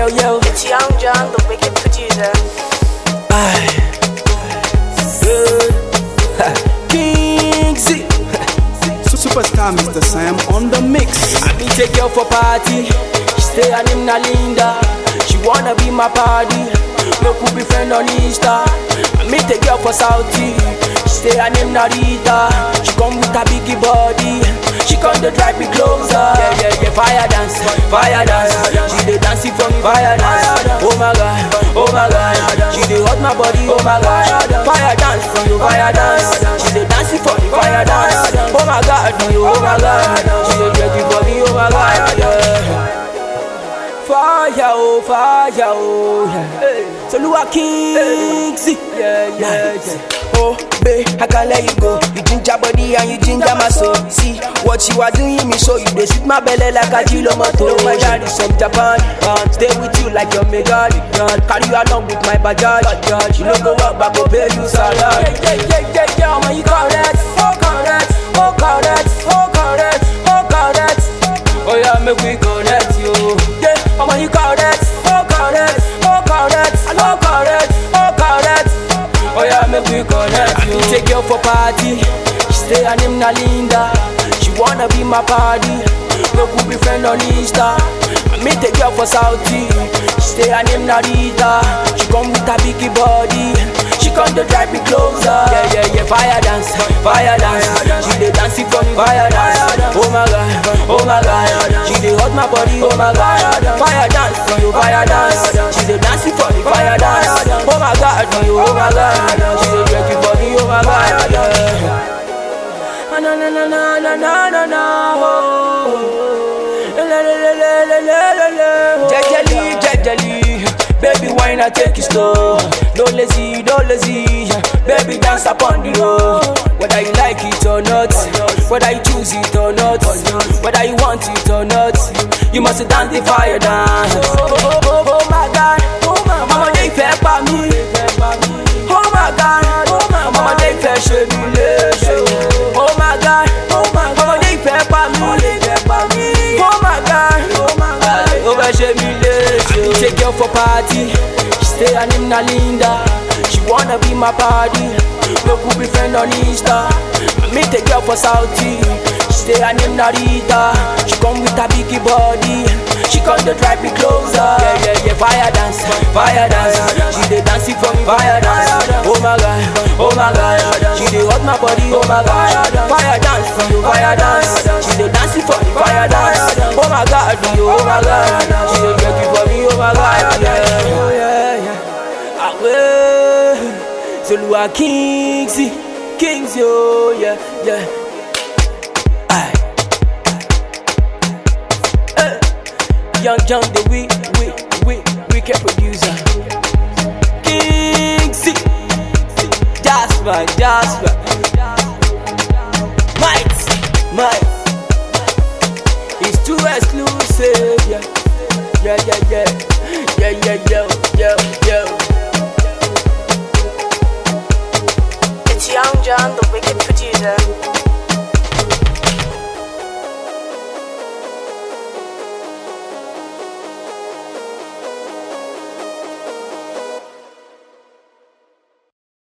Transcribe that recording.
yo. It's Young John, the wicked producer. King Z. Superstar Mr. Sam on the mix. I meet a girl for party. She stay her name na Linda. She wanna be my party. No could be friend on Insta. I meet a girl for Saudi. She stay her name na Rita. She come with a biggie body. She come to drive me closer. Yeah, yeah, yeah. Fire dance, fire dance. She dey dancing for me, fire dance. Oh my god, oh my god. She dey hot my body, oh my god. Fire dance for you, fire dance. She dey dancing for me, fire dance. Oh my god, oh my god. She dey ready for me, oh my god. Yeah. Fire, oh, fire, oh, yeah. So Lua Kings, yeah, yeah, yeah. Oh, babe, I can't let you go. You ginger body and you ginger my soul. See what you are doing me, so you dey sweet my belly like a kilo moto. My dad is from Japan, uh, stay with you like your mega God. Carry you along with my bajaj, bajaj. You no go work, but go pay you salary. Yeah, yeah, yeah, yeah, yeah, man, you correct, oh correct, oh correct, oh correct, oh correct. Oh yeah, make we connect you. Yeah, I'ma you correct, oh correct, oh correct, oh correct, oh correct. Oh yeah, make we connect you. I take you for party. She stay her name na Linda. She wanna be my party. No could be friend on Insta. I meet a girl for Saudi. She stay her name na Rita. She come with a biggie body. She come to drive me closer. Yeah, yeah, yeah. Fire dance, fire dance. She dey dancing for me, fire dance. Oh my god, oh my god. She dey hot my body, oh my god. Fire dance for you, fire dance. She dey dancing for me, fire dance. Oh my god, oh my god. She dey ready for me, oh my god. Yeah. Ah, Na na na na na na na na. oh. Le, le, le, le, le, le, le, le, oh. Jejely, jejely. Baby, why not take it slow? No lazy, no lazy. Baby, dance upon the road. Whether you like it or not, whether you choose it or not, whether you want it or not, you must dance the fire dance. Oh, oh, oh, oh my God, ọmọdé ìfẹ́ pa mí. Oh my God, ọmọdé ìfẹ́ ṣe mí léṣe. Oh my God, ọmọdé ìfẹ́ pa mí. Oh my God, ó fẹ́ ṣe mí léṣe. I take girl for party, she stay her name na Linda. She wanna be my party, no could be friend on Insta. I meet a girl for Saudi, she stay her name na Rita. She come with a biggie body, she come to drive me closer. Yeah, yeah, yeah, fire dance, fire dance. She dey dancing for me, fire dance. Oh my god, oh my god. She dey hot my body, oh my god. Fire dance for you, fire dance. She dey dancing for me, fire dance. Oh my god, oh my god. She dey ready for me, oh my god. Yeah, oh yeah, yeah. Ah ouais, c'est Lua Kings, Kings yo, yeah, yeah. Aye. Eh. Young John, the we, we, we, wicked producer. King C. Jasper, Jasper. Might, might. It's too exclusive, yeah. Yeah, yeah, yeah. Yeah, yeah, yeah, yeah, yeah. It's Young John, the